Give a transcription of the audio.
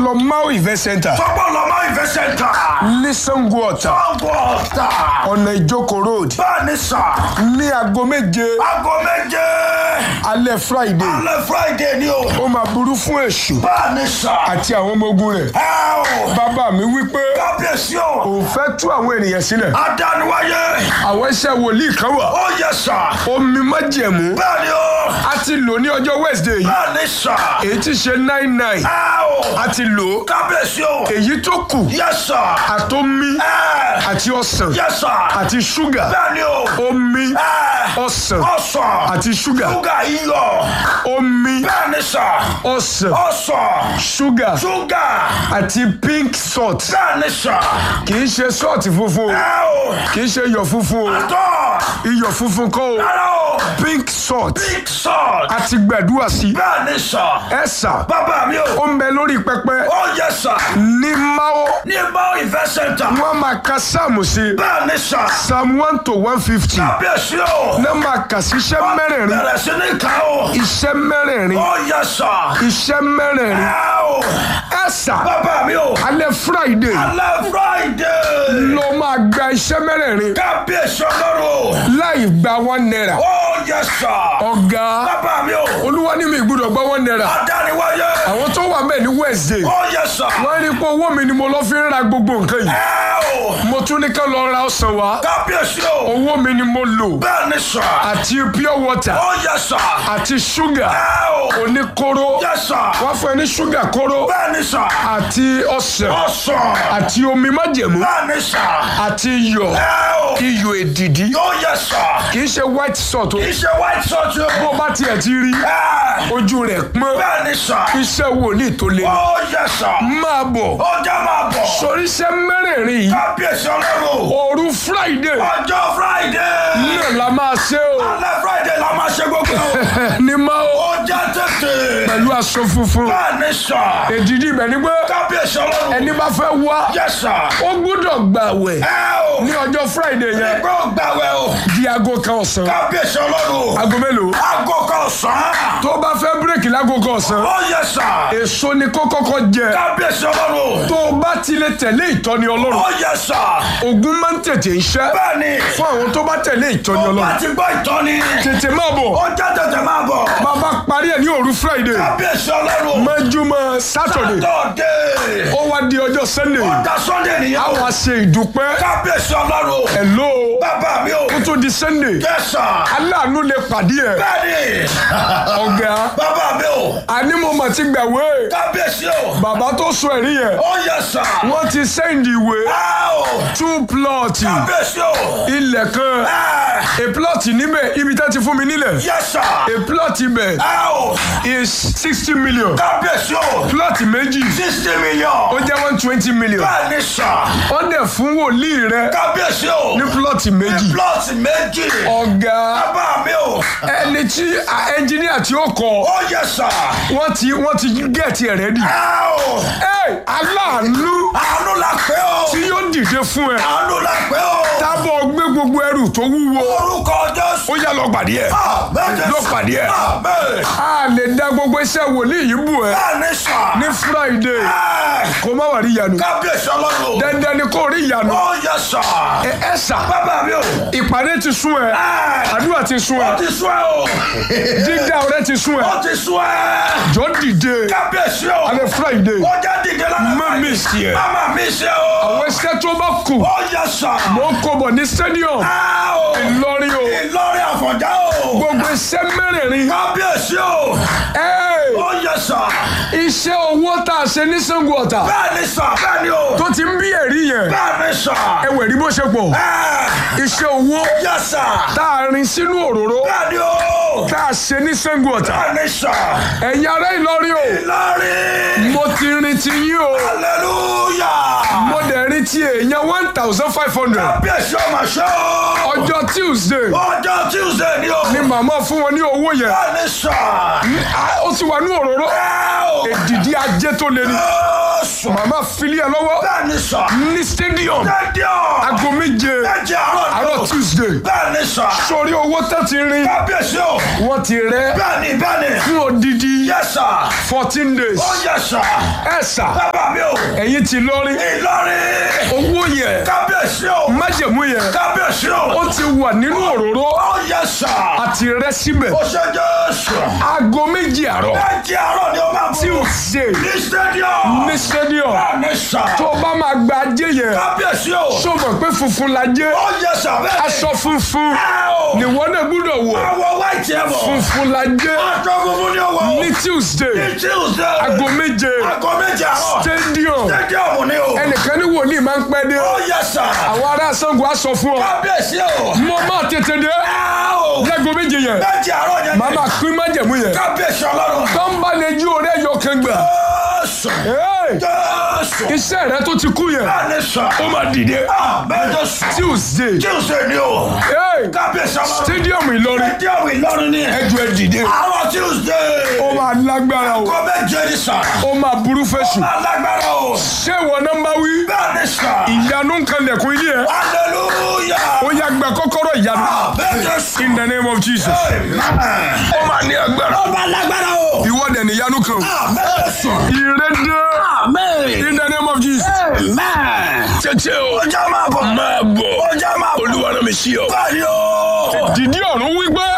lọ Mau Event Center Sọ́gbọ́n lọ máa ìfẹ́ sẹ́ńtà. ní Sango Ọ̀tà Ọ̀gbọ̀n ọ̀tà. ọ̀nà Ìjókòó road Bẹ́ẹ̀ ni sà. ní aago méje Aago méje. alẹ́ Friday Alẹ́ Friday ni o. ó máa burú fún èṣù Bẹ́ẹ̀ ni sà. àti àwọn ọmọ ogun rẹ̀ Ẹ o. bàbá mi wípé Kábíyèsí o. òun fẹ́ tú àwọn ènìyàn sílẹ̀ Adániwáyé. àwọn iṣẹ́ wòlíì kan wà Ó yẹ sà. omi májẹ̀mú Bẹ́ẹ̀ ni o. a ti lò ní ọjọ́ Wednesday yìí Bẹ́ẹ̀ ni sà. èyí ti ṣe nine nine Ẹ o. a ti lò ó Kábíyèsí o. èyí tó kù Yẹ sà. àtomi Ẹ. àti ọsàn Yẹ sà. àti ṣúgà Bẹ́ẹ̀ ni o. omi Ẹ. ọsàn Ọ̀sán. àti ṣúgà Ṣúgà iyọ̀. omi Bẹ́ẹ̀ ni sà. ọsàn Ọ̀sán. ṣúgà Ṣúgà. àti pink salt Bẹ́ẹ̀ ni sà. kì í ṣe salt funfun o Ẹ o. kì í ṣe iyọ̀ funfun o Tọ́. iyọ̀ funfun kọ́ o Rárá o. pink salt Big salt. àti gbàdúrà sí Bẹ́ẹ̀ ni sà. ẹ sà Bàbá mi o. ó ń bẹ lórí pẹpẹ Ó yẹ sà. ní Máó Ní Mau Event Center. wọ́n máa ka sáàmù sí Bẹ́ẹ̀ ni sà. psalm one to one fifty Kábíyèsí o. náà máa kà sí iṣẹ́ mẹ́rẹ̀ẹ̀rin Bẹ̀rẹ̀ sí ní ká o. iṣẹ́ mẹ́rẹ̀ẹ̀rin Ó yẹ sà. iṣẹ́ mẹ́rẹ̀ẹ̀rin Ẹ o. ẹ sà Bàbá mi o. alẹ́ friday Alẹ́ Friday. ló máa gba iṣẹ́ mẹ́rẹ̀ẹ̀rin Kábíyèsí ọlọ́run o. láì gba one naira Ó yẹ sà. ọ̀gá Bàbá mi o. olúwa ní mi gbọ́dọ̀ gba one naira Adániwáyé. àwọn tó wà bẹ́ẹ̀ ní wednesday Ó yẹ sà. wọ́n rí i pé owó mi ni mo lọ fi ń ra gbogbo nǹkan yìí Ẹ o. mo tún ní ká lọ ra ọsàn wá Kábíyèsí o. owó mi ni mo lò Bẹ́ẹ̀ ni sà. àti pure water Ó yẹ sà. àti ṣúgà Ẹ o. oníkóró Yẹ sà. wọ́n fún ẹ ní ṣúgà kóró Bẹ́ẹ̀ ni sà. àti ọsàn Ọ̀sán. àti omi májẹ̀mú Bẹ́ẹ̀ ni sà. àti iyọ̀ Ẹ o. iyọ̀ èdìdí Yóò yẹ sà. kì í ṣe white salt o Kì í ṣe white salt o. bó bá tiẹ̀ ti rí Ẹ. ojú rẹ̀ pọ́n Bẹ́ẹ̀ ni sà. iṣẹ́ wòlíì tó le Ó yẹ sà. máa bọ̀ Ó jẹ́ máa bọ̀. sórí iṣẹ́ mẹ́rẹ̀ẹ̀rin yìí Kábíyèsí ọlọ́run. òru friday Ọjọ́ Friday. náà la máa ṣe o Alẹ́ Friday la máa ṣe gbogbo. ní máa o Ó jẹ́ tètè. pẹ̀lú aṣọ funfun Bẹ́ẹ̀ ni sà. èdìdí ibẹ̀ ni pé Kábíyèsí ọlọ́run. ẹni bá fẹ́ wá Yẹ sà. ó gbọ́dọ̀ gbàwẹ̀ Ẹ o. ní ọjọ́ friday yẹn Ẹgbẹ́ ògbàwẹ̀ o. di aago kan ọ̀sán Kábíyèsí ọlọ́run. aago mélòó Aago kan ọ̀sán. tó bá fẹ́ bírèkì láago kan ọ̀sán Ó yẹ sà. èso ni kó kọ́kọ́ jẹ Kábíyèsí ọlọ́run. tó o bá ti lè tẹ̀lé ìtọ́ni ọlọ́run Ó yẹ sà. ogun máa ń tètè ń ṣẹ́ Bẹ́ẹ̀ ni. fún àwọn tó bá tẹ̀lé ìtọ́ni Ó bá ọlọ́run ti gbọ́ ìtọ́ni. tètè máa bọ̀ Ó jẹ́ tètè máa bọ̀. bàbá parí ẹ̀ ní òru friday Kábíyèsí ọlọ́run. mẹ́júmọ́ saturday Tọ́dé. ó wá di ọjọ́ sunday Ọ̀dà Sunday nìyẹn. a wá ṣe ìdúpẹ́ Kábíyèsí ọlọ́run. hello Bàbá mi o. kó tó di sunday Yẹ sà. aláàánú lè pàdé ẹ̀ Bẹ́ẹ̀ni. ọ̀gá Bàbá mi o. àní mo mà ti gbàwé Kábíyèsí o. bàbá tó sọ ẹ̀rí yẹn Ó yẹ sà. wọ́n ti sẹ́ndì ìwé Ẹ o. two plot Kábíyèsí o. ilẹ̀ kan Ẹ. a plot níbẹ̀ ibi tá ti fún mi nílẹ̀ Yẹ sà. a plot ibẹ̀ Ẹ o. is sixty million Kábíyèsí o. plot méjì Sixty ó million. jẹ́ one twenty million Bẹ́ẹ̀ni sà. wọ́n dẹ̀ fún wòlíì rẹ Kábíyèsí o. ní plot méjì Plọ́ọ̀tì méjì. ọ̀gá Bàbá mi o. ẹni tí ẹnjìníà tí ó kọ Ó yẹ sà. wọ́n ti wọ́n ti gẹ̀ẹ́tì ẹ̀ rẹ́dì Ẹ o. ẹ aláàánú Àánú la pé o. tí yóò dìde fún ẹ Àánú la pé o. tábọ̀ gbé gbogbo ẹrù tó wúwo Orúkọ Jésù. ó yá lọ pàdé ẹ Àmín. lọ pàdé ẹ Àmín. a lè dá gbogbo iṣẹ́ wòlíì yìí bù ẹ Bẹ́ẹ̀ni sà. ní friday Ẹ. kó má wà rí ìyanu Kábíyèsí ọlọ́run. dandan ni kó rí ìyanu Ó yẹ sà. ẹ ẹ sà Bàbá mi o. ìpàdé ti sún ẹ Ẹ. àdúrà ti sún Ó ẹ ti sún ẹ o. dídá ọrẹ ti sún ẹ Ó ti sún ẹ. jọ dìde Kábíyèsí o. alẹ́ friday Ó jẹ́ dìde lára. má mi sí ẹ Mama mi ṣe o. àwọn iṣẹ́ tó bá kù Ó yẹ sà. mo ń kó bọ̀ ní stadium Ẹ o. Ìlọrin o Ìlọrin Àfọ̀njá o. gbogbo iṣẹ́ mẹ́rẹ̀ẹ̀rin Kábíyèsí o. ẹ Ó yẹ sà. iṣẹ́ owó tá a ṣe ní Ṣàngó Ọ̀tà Bẹ́ẹ̀ni sà. Bẹ́ẹ̀ni o. tó ti ń bí ẹ̀rí yẹn Bẹ́ẹ̀ni sà. ẹ wẹ̀ rí bó ṣe pọ̀ Ẹ. iṣẹ́ owó Yẹ sà. tá a rin sínú òróró Bẹ́ẹ̀ni o. tá a ṣe ní Ṣàngó Ọ̀tà Bẹ́ẹ̀ni sà. ẹ̀yin ará Ìlọrin o Ìlọrin. mo ti rin ti yín o Hallelujah. mo dẹ̀ rin ti èèyàn one thousand five hundred Kábíyèsí ọmọ ṣe o. ọjọ́ Tuesday Ọjọ́ Tuesday ni o. ni màmá fún wọn ní owó yẹn Bẹ́ẹ̀ni sà. Ah, ó ti wà ní òróró Ẹ o. èdìdí ajé tó le ni Ó Jésù. màmá fili ẹ lọ́wọ́ Bẹ́ẹ̀ ni sà. ní stadium Stadium. aago méje Méje àárọ̀ ni àárọ̀ o. tuesday Bẹ́ẹ̀ ni sà. sórí owó tó ti rin Kábíyèsí o. wọ́n ti rẹ́ Bẹ́ẹ̀ ni bẹ́ẹ̀ ni. fún odidi Yes sà. fourteen days Ó yẹ sà. ẹ sà Bàbá mi o. ẹ̀yin ti lọ́rí Ìlọrin. owó yẹn Kábíyèsí o. májẹ̀mú yẹn Kábíyèsí o. ó ti wà nínú òróró Ó yẹ sà. àti rẹ́ síbẹ̀ Ó ṣe Jésù. aago méjì àárọ̀ Méje àárọ̀ ni ó máa bọ̀. tuesday Ní stadium. ní stadium Bẹ́ẹ̀ ni sà. tó o bá máa gba ajé yẹn Kábíyèsí o. ṣó mọ̀ pé funfun la jẹ́ Ó yẹ sà bẹ́ẹ̀ ni. aṣọ funfun Ẹ o. nìwọ náà gbúdọ̀ wọ̀ Àwọ̀ white ẹ̀ bọ̀. funfun la jẹ́ Aṣọ funfun ni ó wọ̀. ní tuesday Ní Tuesday. aago méje Aago méje àárọ̀. stadium Stadium ni o. ẹnìkan ní wòlíì máa ń pẹ́ dé Ó yẹ sà. àwọn ará Ṣàngó á sọ fún ọ Kábíyèsí o. mo máa tètè dé Ẹ o. láago méje yẹn Méje àárọ̀ yẹn màá máa pín májẹ̀mú yẹn Kábíyèsí ọlọ́run. tó ń bá lè jí orí ẹ̀yọ kan gbà Jésù. Hey! Jésù. iṣẹ́ rẹ tó ti kú yẹn Bẹ́ẹ̀ ni sà. ó máa dìde Àmín Jésù. tuesday Tuesday ni o. Hey! Kábíyèsí ọlọ́run. stadium Ìlọrin Stadium Ìlọrin ni. ẹjọ ẹ dìde Àárọ̀ Tuesday. ó máa lágbára o Kọ́ méje ni sà. ó máa burú fẹsù Alágbára o. ṣé ìwọ náà ń bá wí Bẹ́ẹ̀ ni sà. ìyanu ń kan lẹ̀kùn ilé ẹ Hallelujah. ó yá gba kọ́kọ́rọ́ ìyanu Àmín Jésù. in the name of Jesus Amen. ó máa ní agbára Ọba alágbára o. ìwọ dẹ̀ ní ìyanu kan Àmín Jésù. ìrẹ́dẹ́ Amen. in the name of Jesus Amen. tètè o Ọjà máa bọ̀. máa bọ̀ Ọjà máa bọ̀. olúwa náà mi sí ọ Báyìí o. dìdí ọ̀run wípé